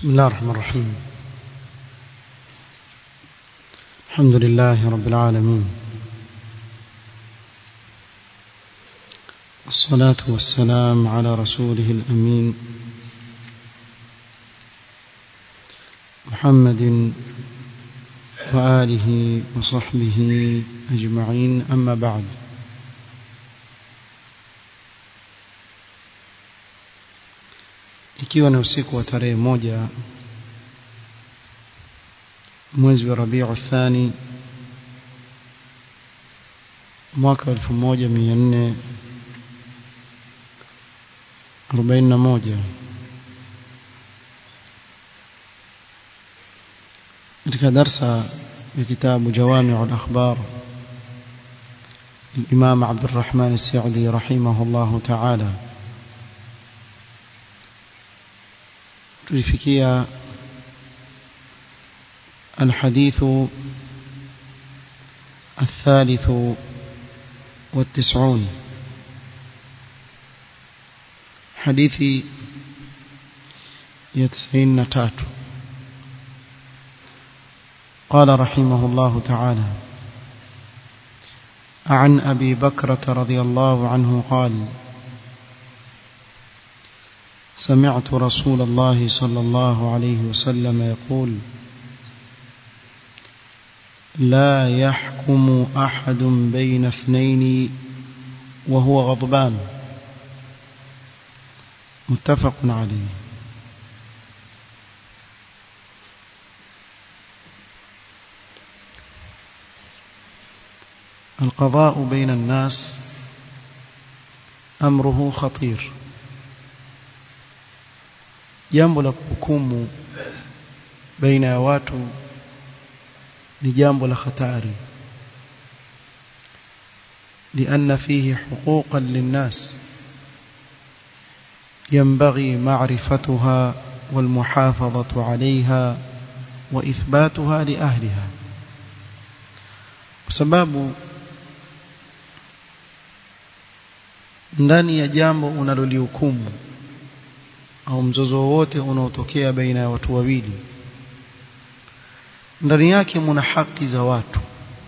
بسم الله الرحمن الرحيم الحمد لله رب العالمين والصلاة والسلام على رسوله الأمين محمد وآله وصحبه أجمعين أما بعد ikiwa ni usiku wa tarehe moja mwezi wa Rabiu Thani mwaka elfu moja mia nne arobaini na moja katika darsa ya kitabu Jawamiu al-Akhbar الإمام عبد الرحمن السعدي رحمه الله تعالى tulifikia الحديث الثالث والتسعون حديث يتسعين نتات قال رحمه الله تعالى عن أبي بكرة رضي الله عنه قال سمعت رسول الله صلى الله عليه وسلم يقول لا يحكم أحد بين اثنين وهو غضبان متفق عليه القضاء بين الناس أمره خطير jambo la kuhukumu baina ya watu ni jambo la hatari لأن فيه حقوقا للناس ينبغي معرفتها والمحافظة عليها وإثباتها لأهلها بسبب ndani ya jambo unalolihukumu au mzozo wowote unaotokea baina ya watu wawili ndani yake muna haki za watu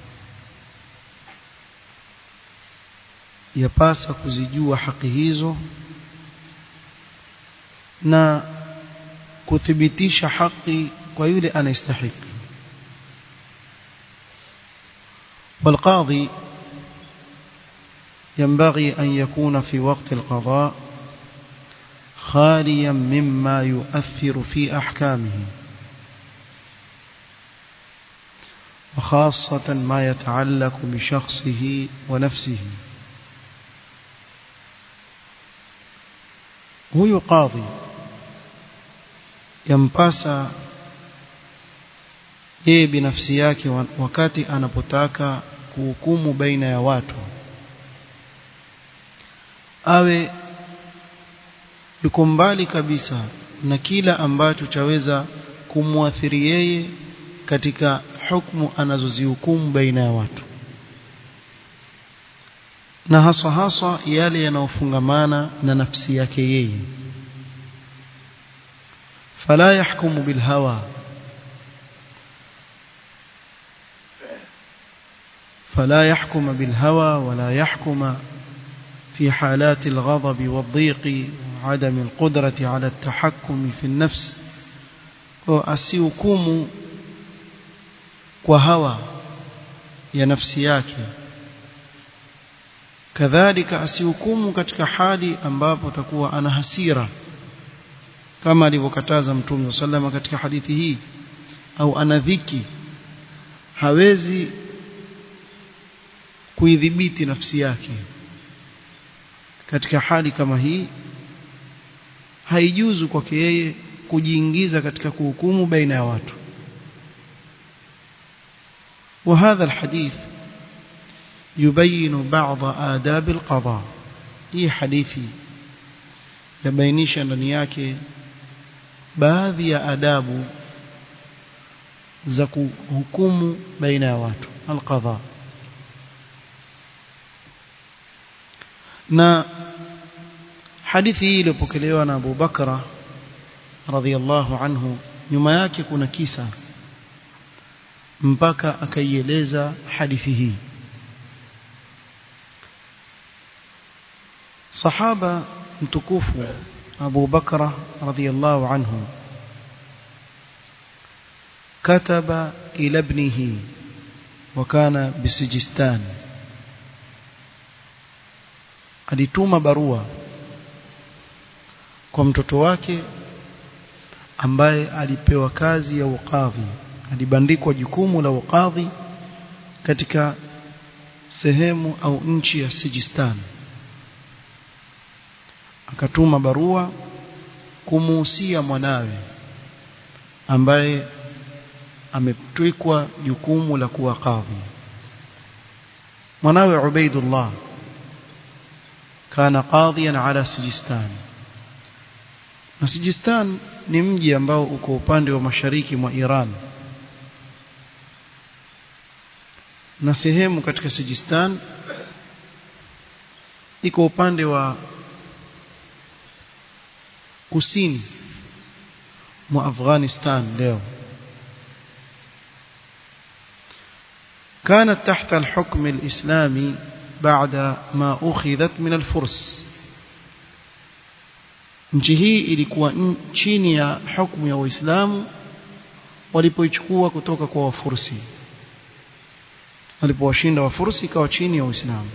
yapasa kuzijua haki hizo na kuthibitisha haki kwa yule anayestahiki والقاضي ينبغي أن يكون في وقت القضاء خاليا مما يؤثر في أحكامه وخاصة ما يتعلق بشخصه ونفسه هو قاضي ينباسا yeye binafsi yake wakati anapotaka kuhukumu baina ya watu awe yuko mbali kabisa na kila ambacho chaweza kumwathiri yeye katika hukumu anazozihukumu baina ya watu na haswa haswa yale yanayofungamana na nafsi yake yeye fala yahkumu bilhawa فلا يحكم بالهوى ولا يحكم في حالات الغضب والضيق وعدم القدرة على التحكم في النفس asihukumu kwa hawa ya nafsi yake kadhalika asihukumu katika hali ambapo takuwa ana hasira kama alivyokataza mtume sallama katika hadithi hii au ana dhiki hawezi kuidhibiti nafsi yake katika hali kama hii haijuzu kwake yeye kujiingiza katika kuhukumu baina ya watu وهذا الحديث يبين بعض آداب القضاء hii hadithi yabainisha ndani yake baadhi ya adabu za kuhukumu baina ya watu alqadha na hadithi hii iliyopokelewa na Abu Bakra radhiallahu anhu nyuma yake kuna kisa mpaka akaieleza hadithi hii sahaba mtukufu Abu Bakra radhiallahu anhu كتب إلى ابنه وكان بسجستان alituma barua kwa mtoto wake ambaye alipewa kazi ya ukadhi alibandikwa jukumu la ukadhi katika sehemu au nchi ya Sijistan akatuma barua kumuhusia mwanawe ambaye ametwikwa jukumu la kuwa kadhi mwanawe Ubaidullah kana qadhiyan ala Sijistan na Sijistan ni mji ambao uko upande wa mashariki mwa Iran na sehemu katika Sijistan iko upande wa kusini mwa Afghanistan leo كانت تحت الحكم الإسلامي بعد ما أخذت من الفرس nchi hii ilikuwa chini ya hukumu ya Uislamu walipoichukua kutoka kwa Wafursi walipowashinda Wafursi ikawa chini ya Uislamu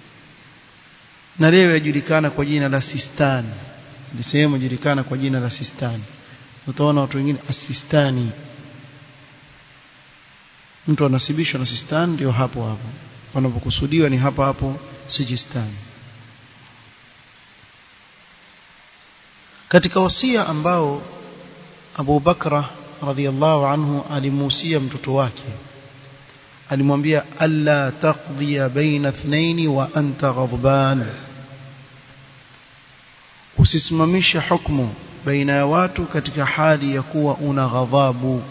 na leo yajulikana kwa jina la Sistan ni sehemu yajulikana kwa jina la Sistan utaona watu wengine Asistani mtu anasibishwa na Sistan ndio hapo hapo panapokusudiwa ni hapa hapo Sijistan katika wasia ambao Abu Bakra radhiallahu anhu alimuhusia mtoto wake alimwambia alla taqdiya baina ithnaini wa anta ghadban usisimamisha hukumu baina ya watu katika hali ya kuwa una ghadhabu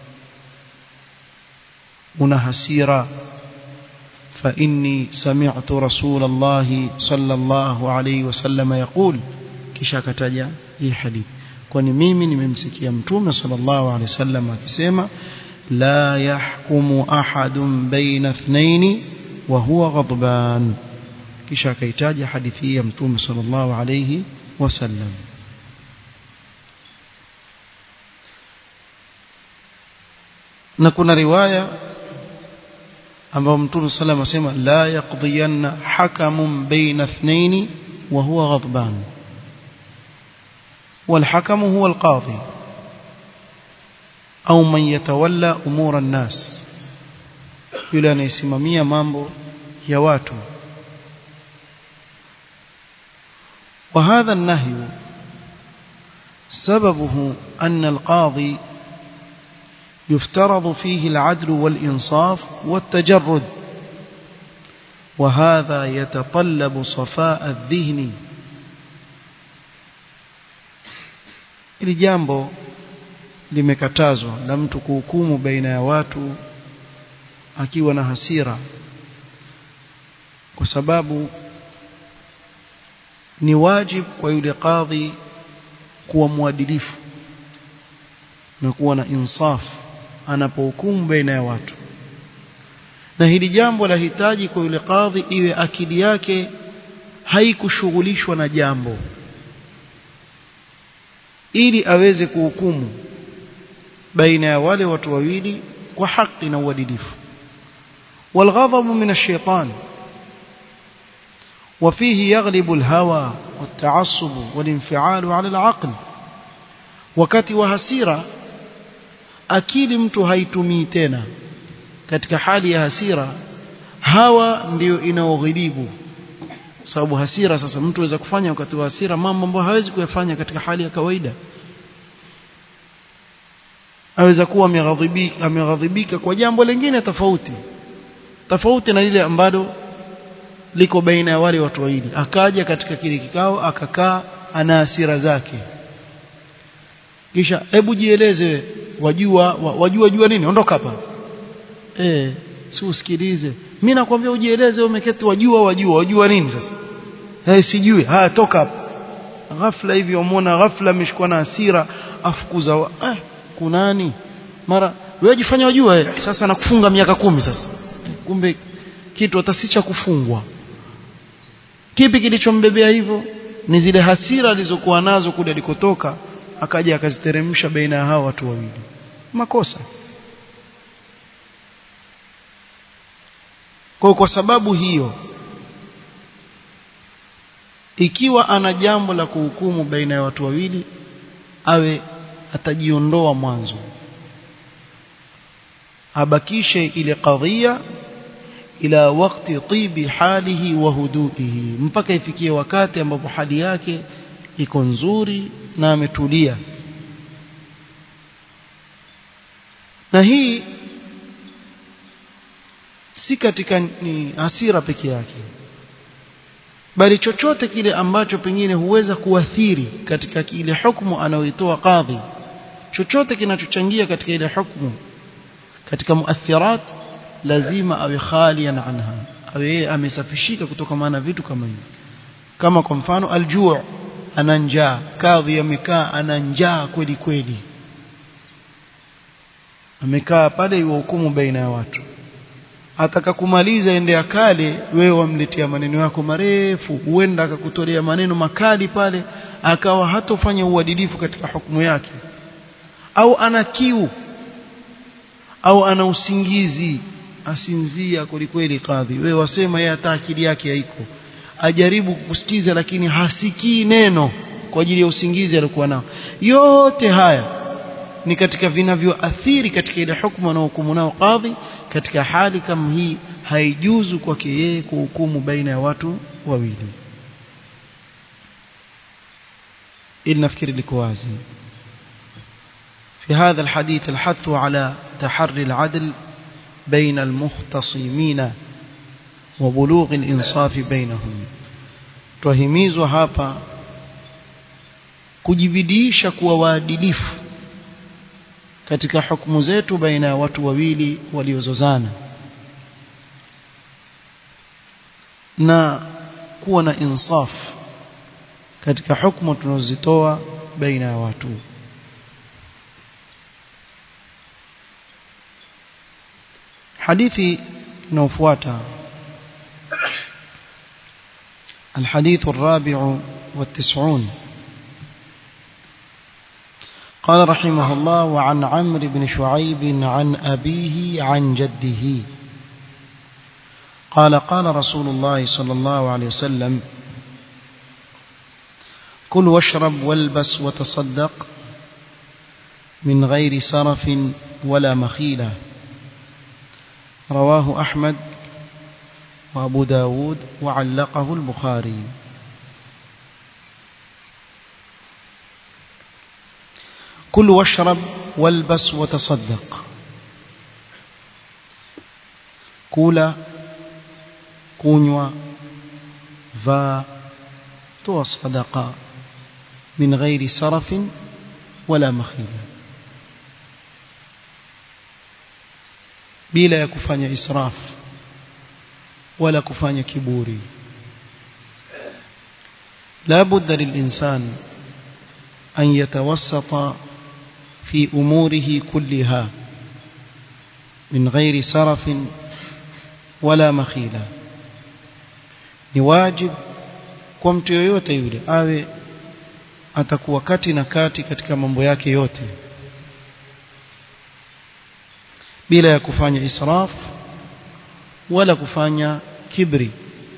una hasira فإني سمعت رسول الله صلى الله عليه وسلم يقول kisha akataja hii hadithi kwani mimi nimemsikia mtume sallallahu alaihi wasallam akisema la yahkumu ahadun baina ithnaini wa huwa ghadban kisha akaitaja hadithi ya mtume sallallahu alaihi wasallam na kuna riwaya ambao mtume sallallahu alaihi wasallam asema la yaqdiyanna hakamun baina ithnaini wa huwa ghadban والحكم هو القاضي أو من يتولى أمور الناس yule anayesimamia mambo ya watu وهذا النهي سببه أن القاضي يفترض فيه العدل والإنصاف والتجرد وهذا يتطلب صفاء الذهن ili jambo limekatazwa la mtu kuhukumu baina ya watu akiwa na hasira kwa sababu ni wajib kwa yule kadhi kuwa mwadilifu na kuwa na insaf anapohukumu baina ya watu na hili jambo lahitaji kwa yule kadhi iwe akili yake haikushughulishwa na jambo ili aweze kuhukumu baina ya wale watu wawili kwa haki na uadilifu والغضب من الشيطان وفيه يغلب الهوى والتعصب والانفعال على العقل wakati wa hasira akili mtu haitumii tena katika hali ya hasira hawa ndiyo inaoghilibu sababu hasira sasa mtu aweza kufanya wakati wa hasira mambo ambayo hawezi kuyafanya katika hali ya kawaida aweza kuwa ameghadhibika ameghadhibika kwa jambo lingine tofauti tofauti na lile ambalo liko baina ya wale watu wawili akaja katika kile kikao akakaa ana hasira zake kisha hebu jieleze wajua wajua jua nini ondoka hapa eh si usikilize mimi nakwambia ujieleze umeketi wajua wajua wajua nini sasa eh sijui haya toka hapa ghafla hivi wamwona ghafla ameshikwa na hasira afukuza wa, eh, kunani mara wewe jifanya wajua eh, sasa nakufunga miaka kumi sasa kumbe kitu hata si cha kufungwa kipi kilichombebea hivyo ni zile hasira alizokuwa nazo kule alikotoka akaja akaziteremsha baina ya hao watu wawili makosa kwa kwa sababu hiyo ikiwa ana jambo la kuhukumu baina ya watu wawili awe atajiondoa mwanzo abakishe ile kadhia ila wakati tibi halihi wa huduihi mpaka ifikie wakati ambapo hali yake iko nzuri na ametulia na hii si katika ni hasira peke yake bali chochote kile ambacho pengine huweza kuathiri katika ile hukumu anayoitoa kadhi chochote kinachochangia katika ile hukumu katika muathirat lazima awe khalian anha awe yeye amesafishika kutoka na vitu kama hivi kama kwa mfano aljuu ana njaa kadhi amekaa ana njaa kweli kweli amekaa pale hukumu baina ya watu ataka kumaliza ende akale wewe wamletea maneno yako marefu huenda akakutolea maneno makali pale akawa hatofanya uadilifu katika hukumu yake au ana kiu au ana usingizi asinzia kwelikweli kadhi wewe wasema yeye hata akili yake haiko ajaribu kukusikiza lakini hasikii neno kwa ajili ya usingizi alikuwa nao yote haya ni katika vinavyoathiri katika ile hukumu anaohukumu nao kadhi katika hali kama hii haijuzu kwake yeye kuhukumu baina ya watu wawili ili nafikiri liko wazi في هذا الحديث الحث على تحري العدل بين المختصمين وبلوغ الإنصاف بينهم twahimizwa hapa kujibidiisha kuwa waadilifu katika hukumu zetu baina ya watu wawili waliozozana na kuwa na insaf katika hukumu tunazozitoa baina ya watu hadithi inayofuata الحديث الرابع والتسعون قال رحمه الله وعن عمرو بن شعيب عن أبيه عن جده قال قال رسول الله صلى الله عليه وسلم كل واشرب والبس وتصدق من غير سرف ولا مخيلة رواه أحمد وأبو داود وعلقه البخاري كل واشرب والبس وتصدق كولا كونوا فا تو صدقة من غير سرف ولا مخيلة bila ya kufanya israf wala kufanya kiburi la budda lilinsan an yatawassata في أموره كلها من غير سرف ولا مخيلة ni wajib kwa mtu yoyote yule awe atakuwa kati na kati katika mambo yake yote bila ya kufanya israf wala kufanya kibri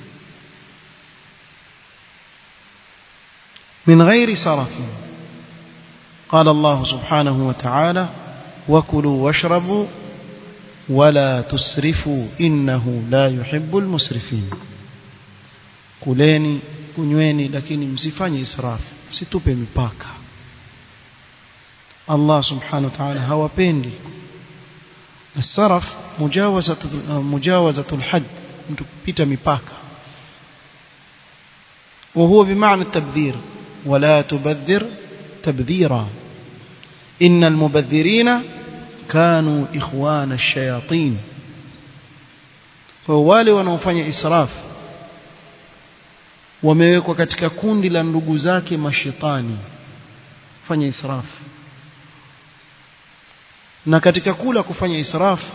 min ghairi sarafin قال الله سبحانه وتعالى وكلوا واشربوا ولا تسرفوا إنه لا يحب المسرفين kuleni kunyweni lakini msifanye israf msitupe mipaka Allah subhanahu wa ta'ala hawapendi السرف مجاوزة مجاوزة الحد mtu kupita mipaka وهو بمعنى التبذير ولا تبذر تبذيرا إن المبذرين كانوا إخوان الشياطين فوالي wanaofanya israf wamewekwa katika kundi la ndugu zake mashetani fanya israfu na katika kula kufanya israfu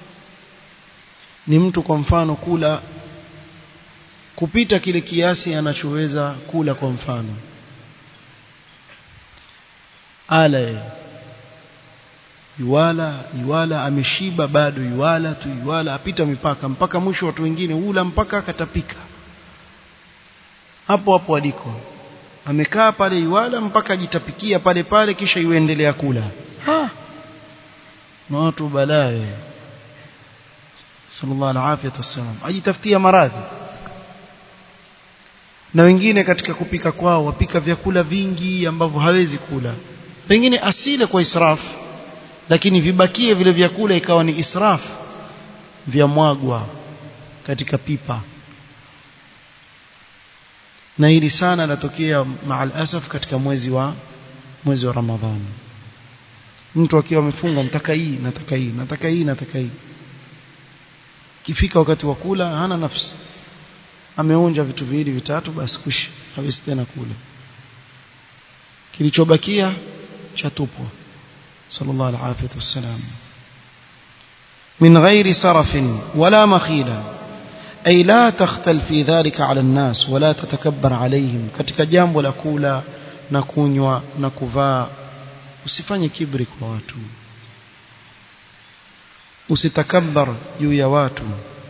ni mtu kwa mfano kula kupita kile kiasi anachoweza kula kwa mfano ala yuwala yuwala ameshiba bado yuwala tu yuwala apita mipaka mpaka mwisho watu wengine ula mpaka akatapika hapo hapo aliko amekaa pale yuwala mpaka ajitapikia pale pale kisha yuendelea kula ha na watu balaye sallallahu alaihi wasallam ajitafutia maradhi na wengine katika kupika kwao wapika vyakula vingi ambavyo hawezi kula pengine asile kwa israfu lakini vibakie vile vyakula ikawa ni israfu vya mwagwa katika pipa na hili sana latokea maal asaf katika mwezi wa mwezi wa Ramadhani mtu akiwa amefunga nataka hii nataka hii nataka hii nataka hii kifika wakati wa kula hana nafsi ameonja vitu viwili vitatu basi kushi hawezi tena kula kilichobakia chatupwa sallallahu alaihi wasallam من غير سرف ولا مخيلة أي لا تختل في ذلك على الناس ولا تتكبر عليهم katika jambo la kula na kunywa na kuvaa usifanye kibri kwa watu usitakabbar juu ya watu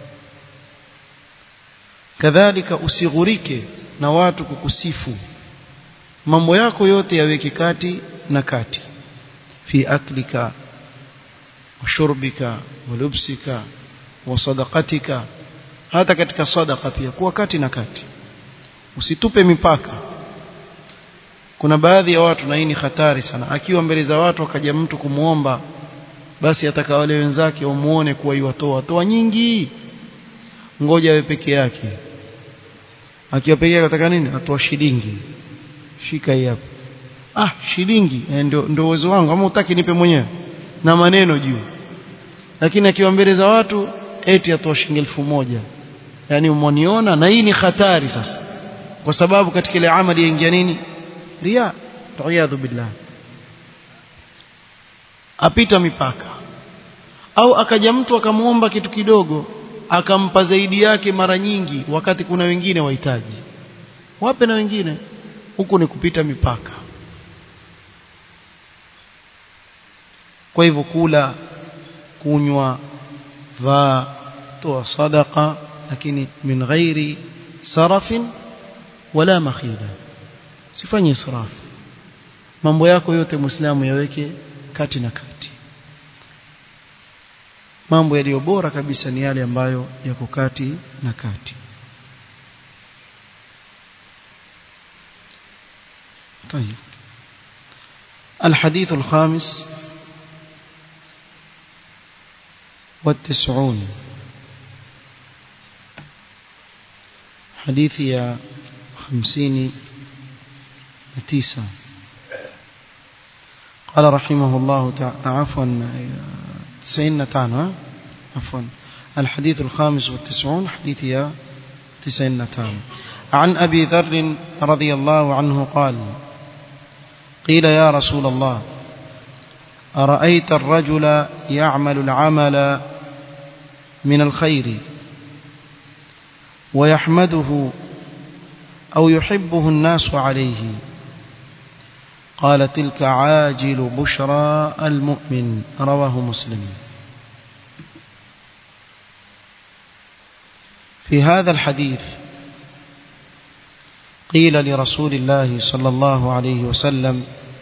kadhalika usighurike na watu kukusifu mambo yako yote yaweke kati na kati fi aklika washurbika walubsika wasadaqatika hata katika sadaqa pia kuwa kati na kati usitupe mipaka kuna baadhi ya watu na hii ni hatari sana akiwa mbele za watu akaja mtu kumuomba basi ataka wale wenzake wamuone kuwa iwatoa toa nyingi ngoja awe peke yake akiwa peke yake ataka nini atoa shilingi shika hii hapa ah shilingi eh, ndio ndio uwezo wangu ama utaki nipe mwenyewe na maneno juu lakini akiwa mbele za watu eti atoa shilingi elfu moja yani umoniona na hii ni hatari sasa kwa sababu katika ile amali yaingia nini ria riyadhu billah apita mipaka au akaja mtu akamuomba kitu kidogo akampa zaidi yake mara nyingi wakati kuna wengine wahitaji wape na wengine huku ni kupita mipaka kwa hivyo kula kunywa vaa toa sadaqa lakini min ghairi sarafin wala makhila sifanye israf mambo yako yote muislamu yaweke kati na kati mambo yaliyo bora kabisa ni yale ambayo yako kati na kati طيب الحديث الخامس والتسعون حديث يا خمسين تسعة قال رحمه الله تعالى عفوا تسعين تانا عفوا الحديث الخامس والتسعون حديث يا تسعين تانا عن أبي ذر رضي الله عنه قال قيل يا رسول الله أرأيت الرجل يعمل العمل من الخير ويحمده أو يحبه الناس عليه قال تلك عاجل بشرى المؤمن رواه مسلم في هذا الحديث قيل لرسول الله صلى الله عليه وسلم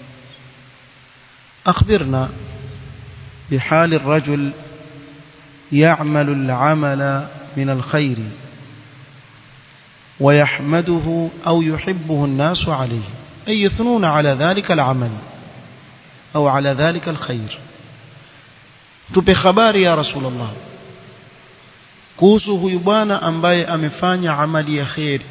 أخبرنا بحال الرجل يعمل العمل من الخير ويحمده أو يحبه الناس عليه أي يثنون على ذلك العمل أو على ذلك الخير tupe habari ya rasulullah kuhusu huyu bwana ambaye amefanya amali ya kheri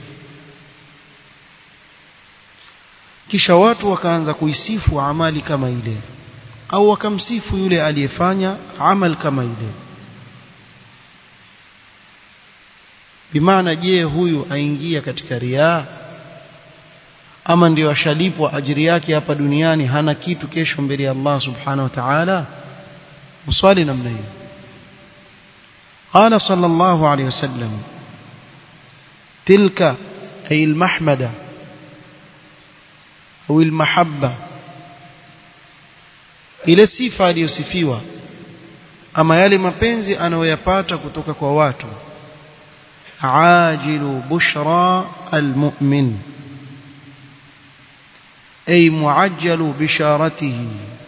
kisha watu wakaanza kuisifu amali kama ile au wakamsifu yule aliyefanya amal kama ile bimaana je huyu aingia katika riaa ama ndio ashalipwa ajiri yake hapa duniani hana kitu kesho mbele ya Allah subhanahu wa ta'ala mswali namna hiyo قال صلى الله عليه وسلم تلك أي المحمدة أو المحبة ile sifa aliyosifiwa ama yale mapenzi anayoyapata kutoka kwa watu ajilu bushra almu'min ay muajjalu bisharatihi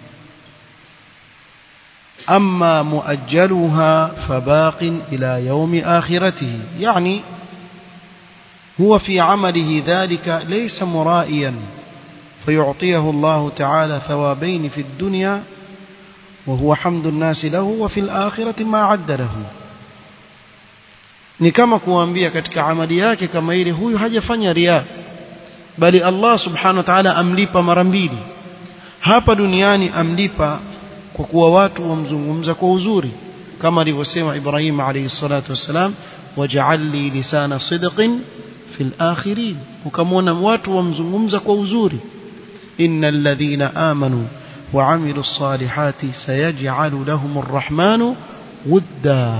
أما مؤجلها فباق إلى يوم آخرته يعني هو في عمله ذلك ليس مرائيا فيعطيه الله تعالى ثوابين في الدنيا وهو حمد الناس له وفي الآخرة ما عد له ni kama kuambia katika amali yake kama ile huyu hajafanya ria bali Allah subhanahu wa ta'ala amlipa mara mbili hapa duniani amlipa kwa kuwa watu wamzungumza kwa uzuri kama alivyosema Ibrahim alayhi salatu wasalam waj'al li lisana sidqin fil akhirin ukamwona watu wamzungumza kwa uzuri innal ladhina amanu wa amilu salihati sayaj'alu lahum arrahmanu wudda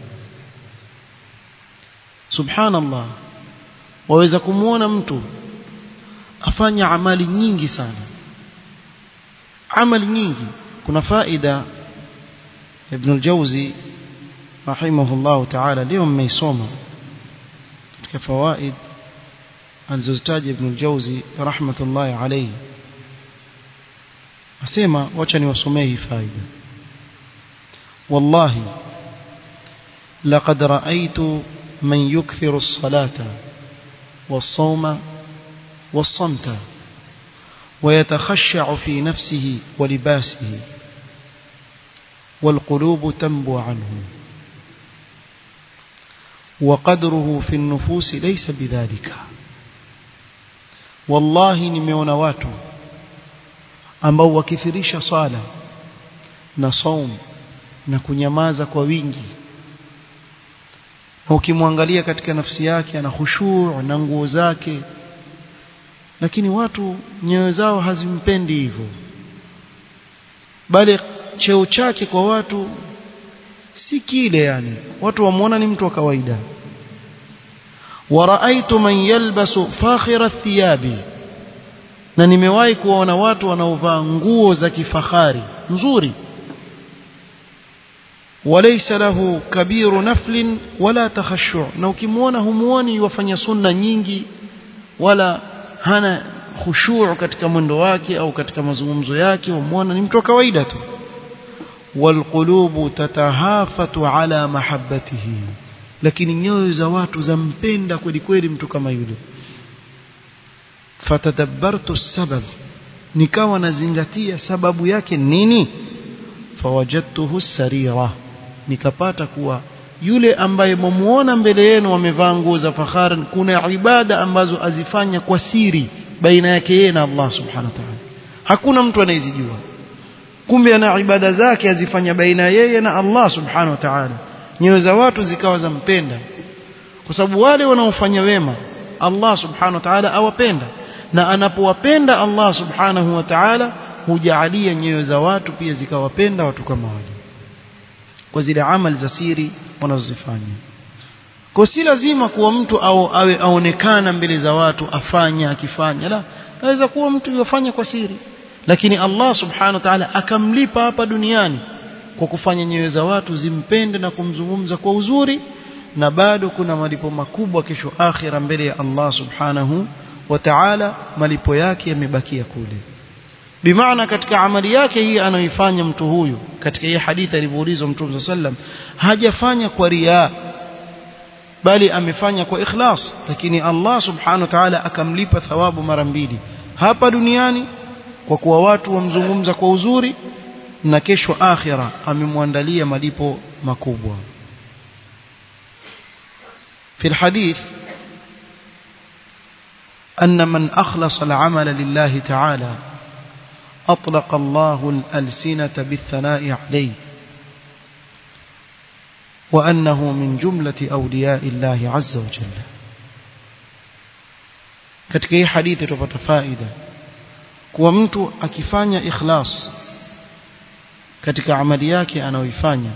subhanallah waweza kumwona mtu afanya amali nyingi sana amali nyingi kuna faida ibn al-Jawzi rahimahullah ta'ala leo mmeisoma katika fawaid alizozitaja ibn al-Jawzi rahmatullahi alayhi asema wacha niwasomee hii faida wallahi laqad ra'aytu man yukthiru as-salata was-sawma was-samta ويتخشع في نفسه ولباسه والقلوب تنبو عنه وقدره في النفوس ليس بذلك والله nimeona watu ambao wakithirisha swala na saum na kunyamaza kwa wingi na ukimwangalia katika nafsi yake ana khushuu na nguo zake lakini watu nyoyo zao hazimpendi hivyo bali cheo chake kwa watu si kile yani watu wamuona ni mtu wa kawaida waraaitu man yalbasu fakhira thiyabi na nimewahi kuona watu wanaovaa nguo za kifahari nzuri walaysa lahu kabiru naflin wala takhashu na ukimwona humuoni wafanya sunna nyingi wala hana khushuu katika mwendo wake au katika mazungumzo yake umwona ni mtu wa kawaida tu walqulubu tatahafatu ala mahabbatihi lakini nyoyo za watu zampenda kweli kweli mtu kama yule fatadabbartu sabab nikawa nazingatia sababu yake nini fawajadtuhu sarira nikapata kuwa yule ambaye mumuona mbele yenu amevaa nguo za fahari kuna ibada ambazo azifanya kwa siri baina yake yeye na Allah subhanahu wa ta'ala hakuna mtu anayezijua kumbe ana ibada zake azifanya baina yeye na Allah subhanahu wa ta'ala nyoyo za watu zikawa zampenda kwa sababu wale wanaofanya wema Allah subhanahu wa ta'ala awapenda na anapowapenda Allah subhanahu wa ta'ala hujaalia nyoyo za watu pia zikawapenda watu kama wale kwa zile amali za siri wanazozifanya kwa si lazima kuwa mtu au awe aonekana mbele za watu afanya akifanya la naweza kuwa mtu yofanya kwa siri lakini Allah subhanahu wa ta'ala akamlipa hapa duniani kwa kufanya nyoyo za watu zimpende na kumzungumza kwa uzuri na bado kuna malipo makubwa kesho akhira mbele ya Allah subhanahu wa ta'ala malipo yake yamebakia kule bimaana katika amali yake hii anayoifanya mtu huyu katika hii hadithi alivyoulizwa mtume sallam hajafanya kwa riaa bali amefanya kwa ikhlas lakini Allah subhanahu wa ta'ala akamlipa thawabu mara mbili hapa duniani kwa kuwa watu wamzungumza kwa uzuri na kesho akhira amemwandalia malipo makubwa في الحديث أن من أخلص العمل لله تعالى أطلق الله الألسنة بالثناء عليه وأنه من جملة أولياء الله عز وجل katika hii hadithi tupata faida kuwa mtu akifanya ikhlas katika amali yake anayoifanya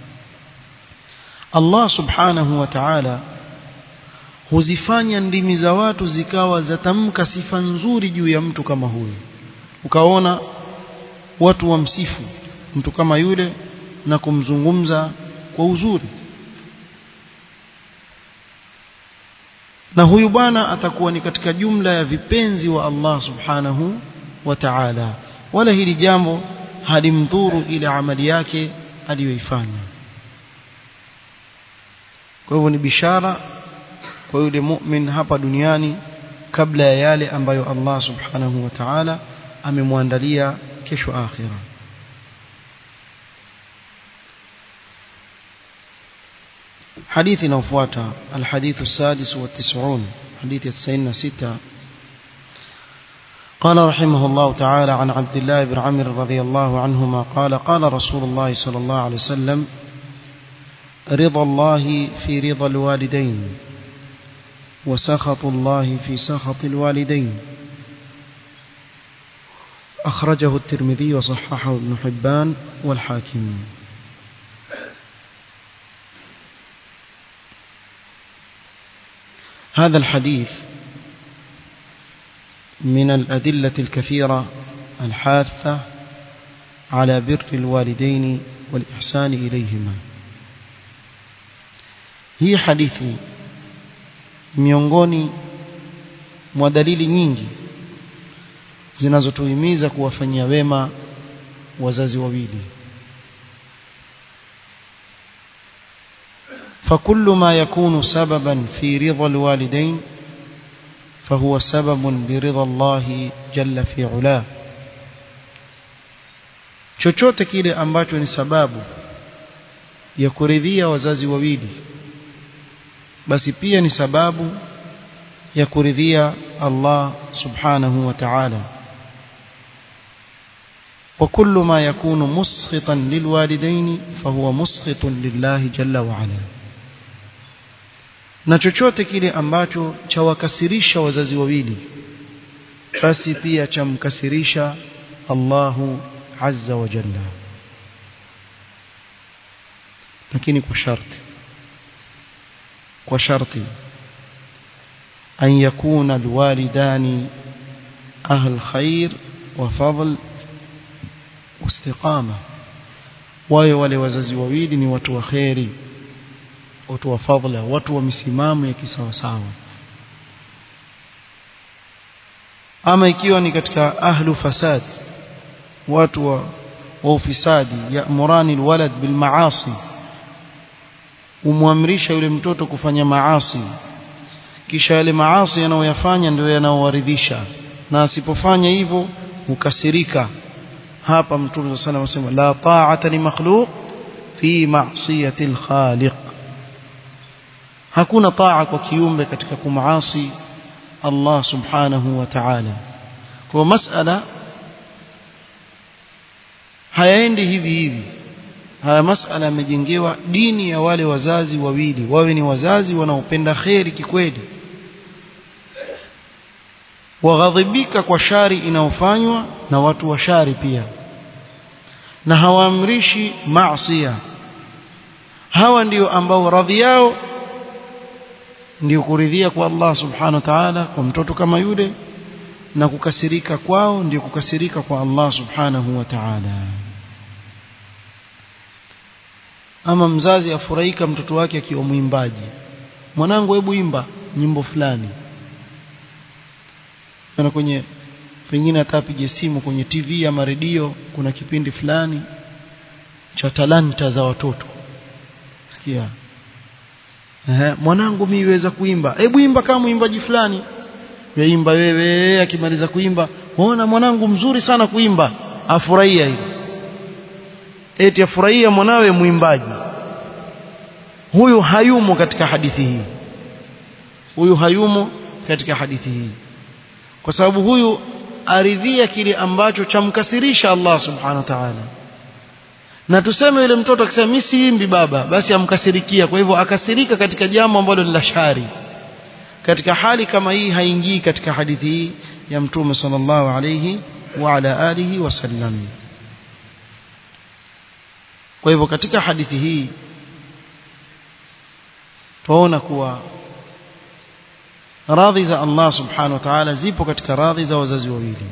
Allah subhanahu wa ta'ala huzifanya ndimi za watu zikawa zatamka sifa nzuri juu ya mtu kama huyu ukaona watu wamsifu mtu kama yule na kumzungumza kwa uzuri na huyu bwana atakuwa ni katika jumla ya vipenzi wa Allah subhanahu wa ta'ala wala hili jambo halimdhuru ile amali yake aliyoifanya kwa hivyo ni bishara kwa yule mu'min hapa duniani kabla ya yale ambayo Allah subhanahu wa ta'ala amemwandalia kesho akhira حديث نوفواتا الحديث السادس والتسعون حديث التسعين ستة قال رحمه الله تعالى عن عبد الله بن عمرو رضي الله عنهما قال قال رسول الله صلى الله عليه وسلم رضا الله في رضا الوالدين وسخط الله في سخط الوالدين أخرجه الترمذي وصححه ابن حبان والحاكم هذا الحديث من الأدلة الكثيرة الحاثة على بر الوالدين والإحسان إليهما hii hadithi miongoni mwa dalili nyingi zinazotuhimiza kuwafanyia wema wazazi wawili فكل ما يكون سببا في رضا الوالدين فهو سبب برضا الله جل في علاه chochote kile ambacho ni sababu ya kuridhia wazazi wawili basi pia ni sababu ya kuridhia Allah subhanahu wa ta'ala وكل ما يكون مسخطا للوالدين فهو مسخط لله جل وعلا na chochote kile ambacho chawakasirisha wazazi wawili basi pia chamkasirisha Allahu azza wa jalla lakini kwa sharti kwa sharti an yakuna alwalidani ahl khair wa fadl واستقامه wawe wale wazazi wawili ni watu wa khairi watu wa fadhila watu wa misimamo ya kisawasawa ama ikiwa ni katika ahlu fasad watu wa, wa ufisadi ya'murani alwalad bil maasi umwamrisha yule mtoto kufanya maasi kisha yale maasi yanayoyafanya ndio yanaowaridhisha na asipofanya hivyo hukasirika hapa mtume sana anasema la ta'ata li makhluq fi ma'siyati al-khaliq hakuna taa kwa kiumbe katika kumaasi Allah subhanahu wa ta'ala kwa masala hayaendi hivi hivi haya masala yamejengewa dini ya wale wazazi wawili wawe ni wazazi wanaopenda kheri kikweli waghadhibika kwa shari inayofanywa na watu wa shari pia na hawaamrishi maasiya hawa ndio ambao radhi yao ndio kuridhia kwa Allah subhanahu wa ta'ala kwa mtoto kama yule na kukasirika kwao ndio kukasirika kwa Allah subhanahu wa ta'ala ama mzazi afurahika mtoto wake akiwa mwimbaji mwanangu hebu imba nyimbo fulani na kwenye pengine atapige simu kwenye TV ama redio kuna kipindi fulani cha talanta za watoto sikia Ehe, mwanangu mimi weza kuimba hebu imba kama mwimbaji fulani yaimba wewe akimaliza kuimba ona mwanangu mzuri sana kuimba afurahia hivi eti afurahia mwanawe mwimbaji huyu hayumo katika hadithi hii huyu hayumo katika hadithi hii kwa sababu huyu aridhia kile ambacho chamkasirisha Allah subhanahu wa ta'ala na tuseme yule mtoto akisema mimi siimbi baba basi amkasirikia kwa hivyo akasirika katika jambo ambalo ni la shari katika hali kama hii haingii katika hadithi hii ya mtume sallallahu alayhi wa ala alihi wasallam kwa hivyo katika hadithi hii tuona kuwa radhi za Allah subhanahu wa ta'ala zipo katika radhi za wazazi wawili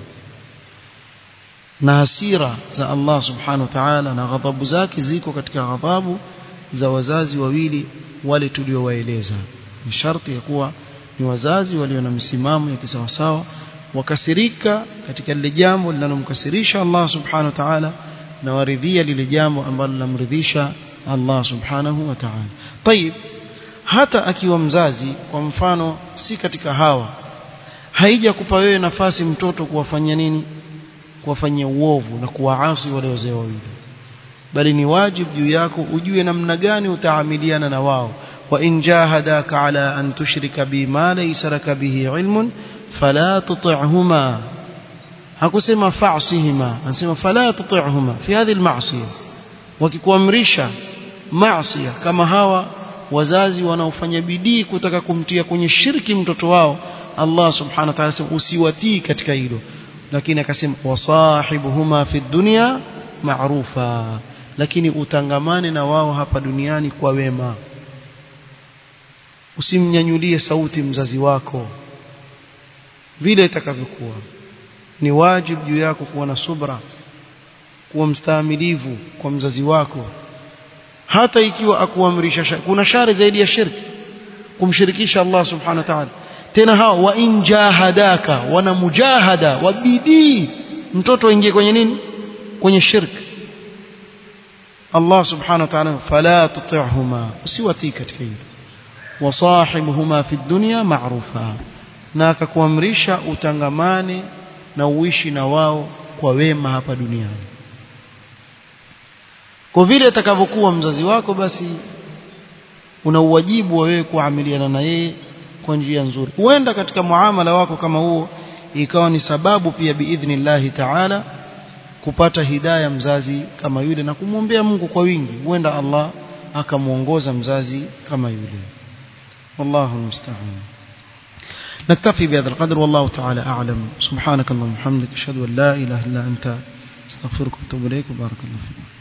na hasira za Allah subhanahu wa ta'ala na ghadhabu zake ziko katika ghadhabu za wazazi wawili wale tuliowaeleza ni sharti ya kuwa ni wazazi walio na msimamo ya kisawasawa wakasirika katika lile jambo linalomkasirisha Allah subhanahu wa ta'ala na waridhia lile jambo ambalo linamridhisha Allah subhanahu wa ta'ala طيب hata akiwa mzazi kwa mfano si katika hawa haija kupa wewe nafasi mtoto kuwafanyia nini kuwafanyia uovu na kuwaasi wale wazee wawili bali ni wajibu juu yako ujue namna gani utaamiliana na wao wa in jahadaka ala an tushrika bi ma laysa laka bihi ilmun fala tuti'huma hakusema fa'sihima anasema fala tuti'huma fi hadhihi al-ma'siyah wakikuamrisha maasiya kama hawa wazazi wanaofanya bidii kutaka kumtia kwenye shirki mtoto wao Allah subhanahu wa ta'ala usiwatii katika hilo lakini akasema wasahibuhuma fi dunya ma'rufa lakini utangamane na wao hapa duniani kwa wema usimnyanyulie sauti mzazi wako vile itakavyokuwa ni wajibu juu yako kuwa na subra kuwa mstaamilivu kwa mzazi wako hata ikiwa akuamrisha kuna shari zaidi ya shirki kumshirikisha Allah subhanahu wa ta'ala tena hao wa in jahadaka wana mujahada wa bidii mtoto aingie kwenye nini kwenye shirki Allah subhanahu wa ta'ala fala tuti'huma usiwatii katika hilo wasahibuhuma fi dunya ma'rufa na akakuamrisha utangamane na uishi na wao kwa wema hapa duniani kwa vile atakavyokuwa mzazi wako basi una uwajibu wa wewe kuamiliana na yeye kwa njia nzuri huenda katika muamala wako kama huo ikawa ni sababu pia biidhnillahi taala kupata hidaya mzazi kama yule na kumwombea Mungu kwa wingi huenda Allah akamuongoza mzazi kama yule wallahu musta'an نكتفي بهذا القدر والله تعالى أعلم سبحانك اللهم وبحمدك أشهد أن لا إله إلا أنت استغفرك واتوب إليك وبارك الله فيك